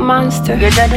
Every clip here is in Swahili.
monster.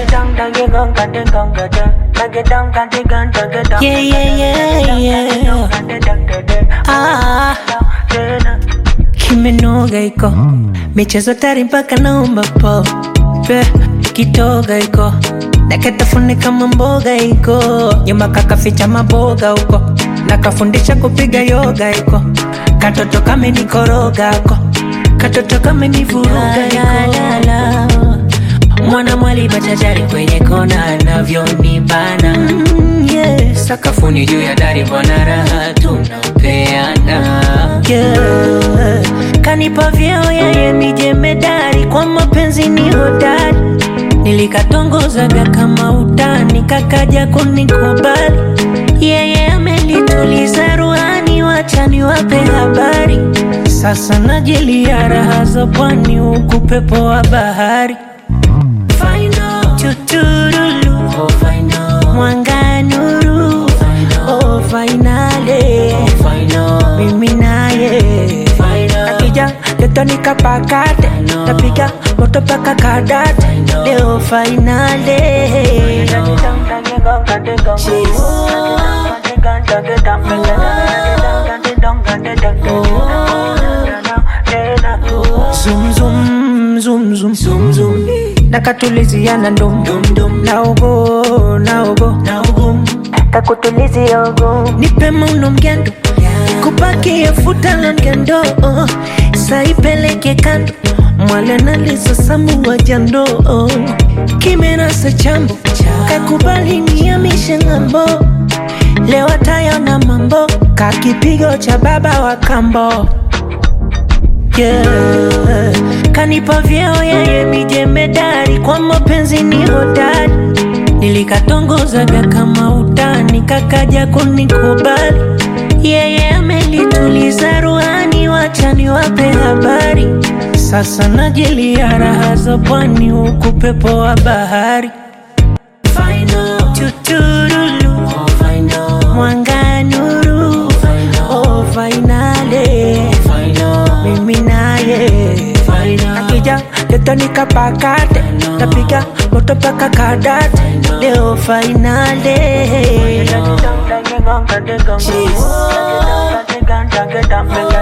Yeah, yeah, yeah, yeah. Ah, kimenoga iko michezo tari mpaka naomba po Pe, kitoga iko naketafune kama mboga iko nyuma kakaficha maboga huko nakafundisha kupiga yoga iko katoto kamenikoroga ko katoto kamenivuruga iko mwana mwali bachachari kwenye kona anavyonibana mm, yeah. sakafuni juu ya dari bwana raha tunapeana yeah. kanipa vyeo yeye ni jemedari kwa mapenzi ni hodari nilikatongozaga kama utani kakaja kunikubali yeye amelituliza ruhani wachani wape habari sasa najilia raha za pwani huku pepo wa bahari Final. Tuturulu. Mwanga nuru oh, finale mimi naye akija letonika pakate tapiga moto paka kadate leo finale Zoom, zoom, zoom, zoom, zoom, zoom. nakatuliziana ndum naogo naogo kakutulizia ogo nipe mauno mgendo kupakia futa la ngendo saipeleke kando mwale nalizosamuwa jando kimerasa chambo kakubali niamishe ng'ambo leo tayona mambo kakipigo cha baba wa kambo yeah. Kanipa vyeo yeye mijemedari kwa mapenzi ni hodari, nilikatongozaga kama utani, kakaja kunikubali yeye amelituliza ruhani, wachani wape habari. Sasa najilia raha za pwani, huku pepo wa bahari Final. Tuturulu. Mwanga nuru oh, finale mimi naye akija letonika pakate tapiga moto paka kadate leo finale Cheese.